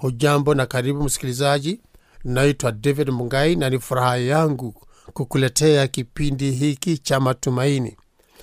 hujambo na karibu msikilizaji naitwa david mungai na ni furaha yangu kukuletea kipindi hiki cha matumaini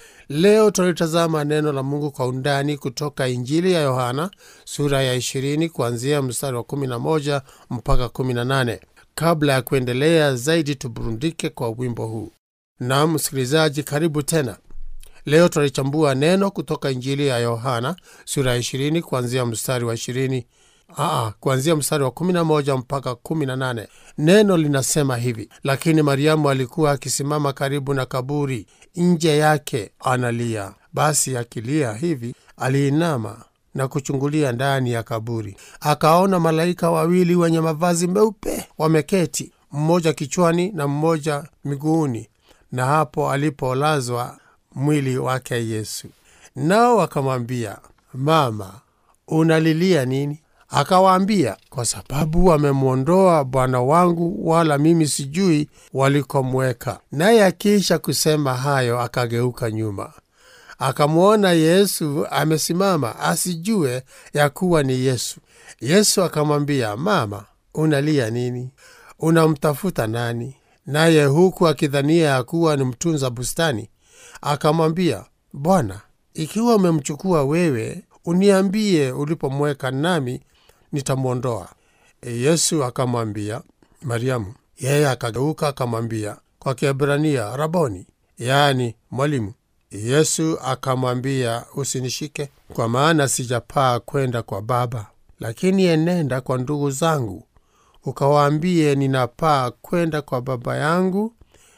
leo tunalitazama neno la mungu kwa undani kutoka injili ya yohana sura ya 20 kuanzia mstari wa 11 mpaka 18 kabla ya kuendelea zaidi tuburundike kwa wimbo huu na msikilizaji karibu tena leo tunalichambua neno kutoka injili ya yohana sura ya 20 kuanzia mstari wa 20 Aa, kuanzia mstari wa 11 mpaka 18 neno linasema hivi lakini mariamu alikuwa akisimama karibu na kaburi nje yake analia basi akilia hivi aliinama na kuchungulia ndani ya kaburi akaona malaika wawili wenye mavazi meupe wameketi mmoja kichwani na mmoja miguuni na hapo alipolazwa mwili wake yesu nao wakamwambia mama unalilia nini akawaambia kwa sababu wamemwondoa bwana wangu wala mimi sijui walikomweka naye akiisha kusema hayo akageuka nyuma akamwona yesu amesimama asijue ya kuwa ni yesu yesu akamwambia mama unalia nini unamtafuta nani naye huku akidhania ya kuwa ni mtunza bustani akamwambia bwana ikiwa umemchukua wewe uniambie ulipomweka nami nitamwondoa e yesu akamwambia mariamu yeye akageuka akamwambia kwa kiebrania raboni yaani mwalimu yesu akamwambia usinishike kwa maana sijapaa kwenda kwa baba lakini enenda kwa ndugu zangu ukawaambie ninapaa kwenda kwa baba yangu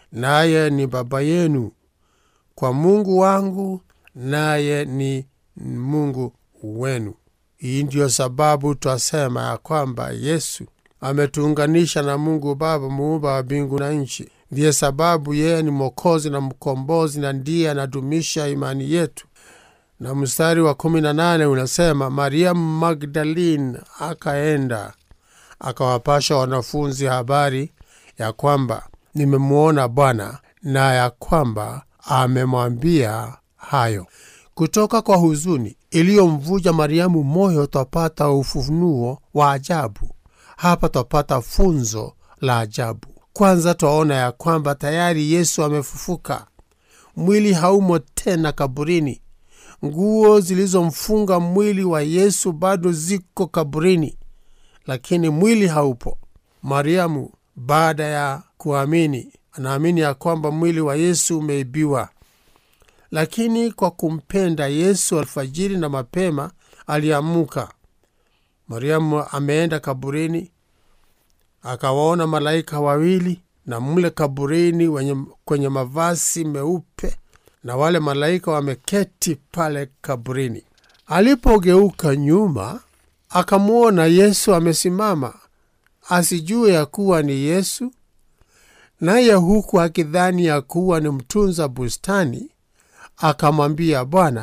naye ni baba yenu kwa mungu wangu naye ni mungu wenu hii ndiyo sababu twasema ya kwamba yesu ametuunganisha na mungu baba muumba wa mbingu na nchi ndiye sababu yeye ni mwokozi na mkombozi na ndiye anadumisha imani yetu na mstari wa 18 unasema mariamu magdalin akaenda akawapasha wanafunzi habari ya kwamba nimemwona bwana na ya kwamba amemwambia hayo kutoka kwa huzuni iliyomvuja mariamu moyo twapata ufunuo wa ajabu hapa twapata funzo la ajabu kwanza twaona ya kwamba tayari yesu amefufuka mwili haumo tena kaburini nguo zilizomfunga mwili wa yesu bado ziko kaburini lakini mwili haupo mariamu baada ya kuamini anaamini ya kwamba mwili wa yesu umeibiwa lakini kwa kumpenda yesu alfajiri na mapema aliamuka mariamu ameenda kaburini akawaona malaika wawili na mle kaburini wenye, kwenye mavazi meupe na wale malaika wameketi pale kaburini alipogeuka nyuma akamwona yesu amesimama asijue ya kuwa ni yesu naye huku akidhani ya kuwa ni mtunza bustani akamwambia bwana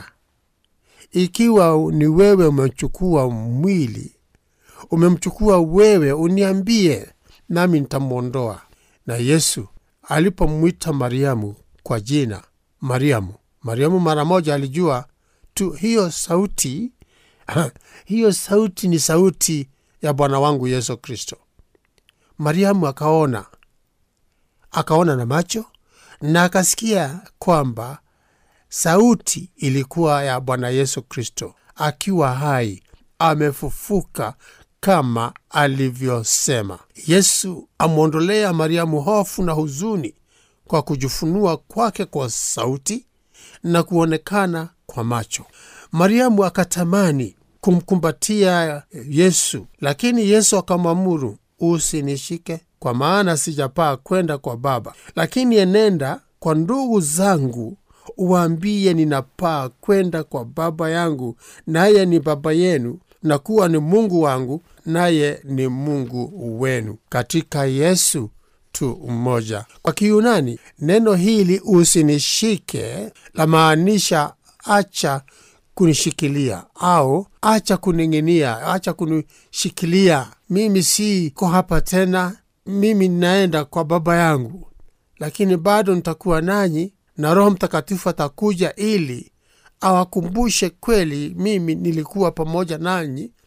ikiwa ni wewe umechukua mwili umemchukua wewe uniambie nami nitamwondoa na yesu alipomwita mariamu kwa jina mariamu mariamu mara moja alijua tu hiyo sauti hiyo sauti ni sauti ya bwana wangu yesu kristo mariamu akaona akaona na macho na akasikia kwamba sauti ilikuwa ya bwana yesu kristo akiwa hai amefufuka kama alivyosema yesu amwondolea mariamu hofu na huzuni kwa kujifunua kwake kwa sauti na kuonekana kwa macho mariamu akatamani kumkumbatia yesu lakini yesu akamwamuru usinishike kwa maana sijapaa kwenda kwa baba lakini enenda kwa ndugu zangu uwaambie ninapaa kwenda kwa baba yangu naye ni baba yenu na kuwa ni mungu wangu naye ni mungu wenu katika yesu tu mmoja kwa kiyunani neno hili usinishike lamaanisha acha kunishikilia au acha kuning'inia acha kunishikilia mimi siko hapa tena mimi ninaenda kwa baba yangu lakini bado nitakuwa nanyi na roho mtakatifu atakuja ili awakumbushe kweli mimi nilikuwa pamoja nanyi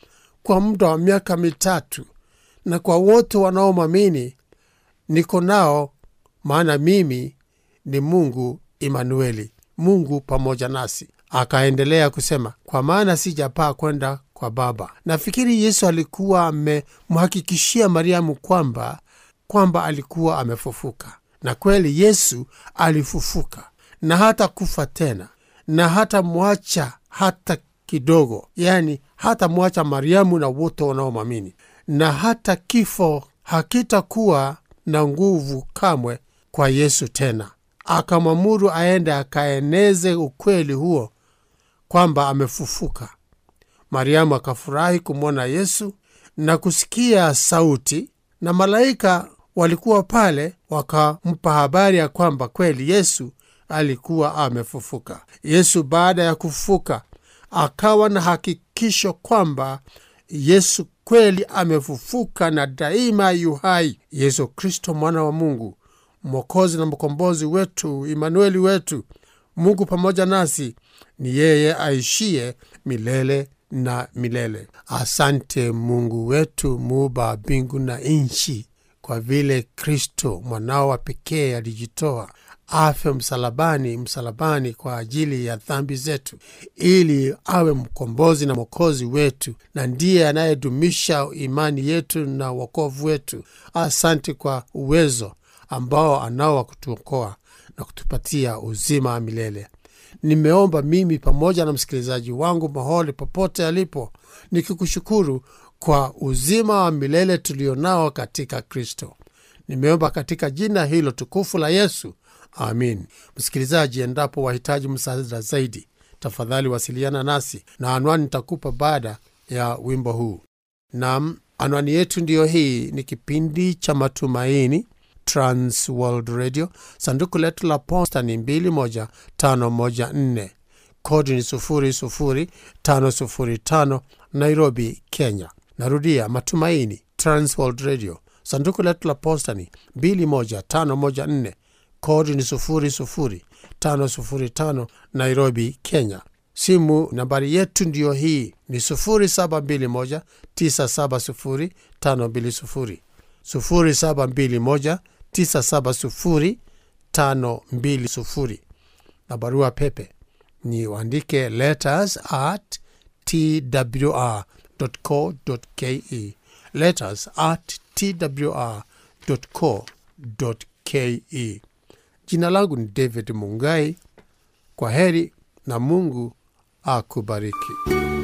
kwa muda wa miaka mitatu, na kwa wote wanaomwamini niko nao, maana mimi ni Mungu Imanueli, Mungu pamoja nasi. Akaendelea kusema, kwa maana sijapaa kwenda kwa Baba. Nafikiri Yesu alikuwa amemhakikishia Mariamu kwamba kwamba alikuwa amefufuka, na kweli Yesu alifufuka na hata kufa tena, na hata mwacha hata kidogo, yani hata mwacha Mariamu na wote wanaomwamini, na hata kifo hakitakuwa na nguvu kamwe kwa Yesu tena. Akamwamuru aende akaeneze ukweli huo kwamba amefufuka. Mariamu akafurahi kumwona Yesu na kusikia sauti, na malaika walikuwa pale wakampa habari ya kwamba kweli Yesu alikuwa amefufuka. Yesu baada ya kufufuka akawa na hakikisho kwamba Yesu kweli amefufuka na daima yu hai. Yesu Kristo mwana wa Mungu, mwokozi na mkombozi wetu, Imanueli wetu, Mungu pamoja nasi, ni yeye aishie milele na milele. Asante Mungu wetu, muumba mbingu na nchi, kwa vile Kristo mwanao wa pekee alijitoa afe msalabani, msalabani kwa ajili ya dhambi zetu, ili awe mkombozi na mwokozi wetu, na ndiye anayedumisha imani yetu na wokovu wetu. Asante kwa uwezo ambao anao wa kutuokoa na kutupatia uzima wa milele. Nimeomba mimi pamoja na msikilizaji wangu mahali popote alipo, nikikushukuru kwa uzima wa milele tulionao katika Kristo. Nimeomba katika jina hilo tukufu la Yesu, amin. Msikilizaji, endapo wahitaji msaada zaidi, tafadhali wasiliana nasi na anwani nitakupa baada ya wimbo huu. Nam, anwani yetu ndiyo hii. Ni kipindi cha Matumaini, Trans World Radio. Sanduku letu la posta ni 21514 kodi ni 00505 Nairobi, Kenya. Narudia, Matumaini, Trans World Radio. Sanduku letu la posta ni 21514 kodi ni 00505 Nairobi, Kenya. Simu nambari yetu ndiyo hii ni 0721 970 520 0721 970 520 na barua pepe ni uandike letters at twr co ke letters at twr co ke. Jina langu ni David Mungai. Kwa heri na Mungu akubariki.